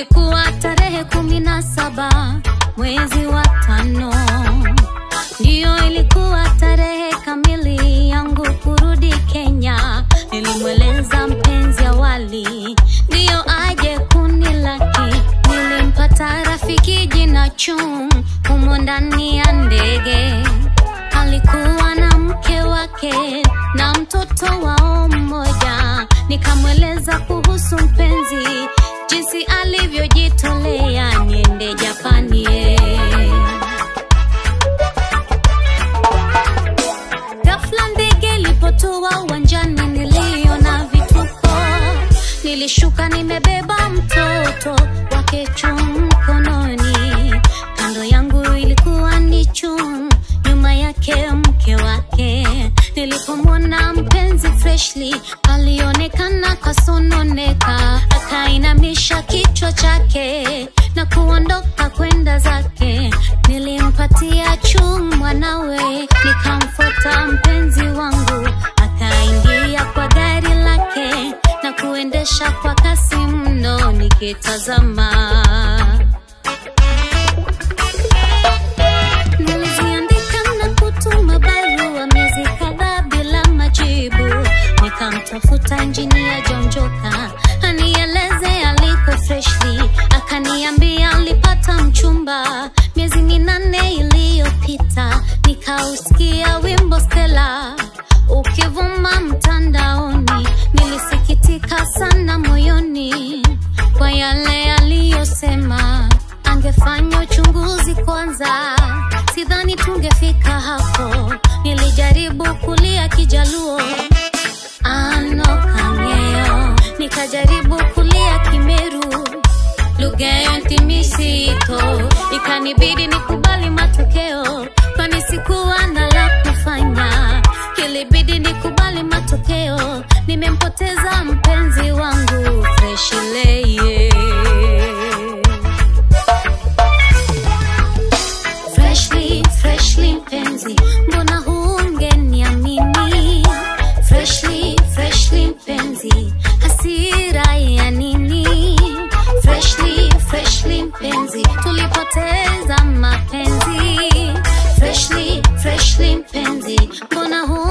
Ilikuwa tarehe kumi na saba mwezi wa tano, ndiyo ilikuwa tarehe kamili yangu kurudi Kenya. Nilimweleza mpenzi awali, ndiyo aje kunilaki. Nilimpata rafiki jina Chum humo ndani ya ndege, alikuwa na mke wake na mtoto wao mmoja. Nikamweleza kuhusu mpenzi, jinsi alivyojitolea niende Japani. eh. Ghafla ndege ilipotua uwanjani, niliona vituko. Nilishuka nimebeba mtoto wake Chum mkononi, kando yangu ilikuwa ni Chum, nyuma yake mke wake. Nilipomwona mpenzi Freshly, alionekana kasononeka, akainamisha kichwa chake na kuondoka kwenda zake. Nilimpatia Chum mwanawe, nikamfuata mpenzi wangu, akaingia kwa gari lake na kuendesha kwa kasi mno, nikitazama Niliziandika na kutuma barua miezi kadhaa bila majibu. Nikamtafuta injinia John Joka anieleze aliko Freshly, akaniambia alipata mchumba miezi minane iliyopita. Nikausikia wimbo Stella ukivuma mtandaoni, nilisikitika sana moyoni kwa yale aliyosema. Angefanya uchunguzi kwanza, sidhani tungefika hapo. Nilijaribu kulia Kijaluo ano kang'eyo, nikajaribu kulia Kimeru lugha ya ntimisito, ikanibidi nikubali matokeo, kwani sikuwa na la kufanya. Ilibidi nikubali matokeo, nimempoteza mpenzi wangu Freshly. Freshly, Freshly mpenzi, mbona hungeniamini? Freshly, Freshly mpenzi, hasira ya nini? Freshly, Freshly mpenzi, tulipoteza mapenzi. Freshly, Freshly mpenzi, mbona hu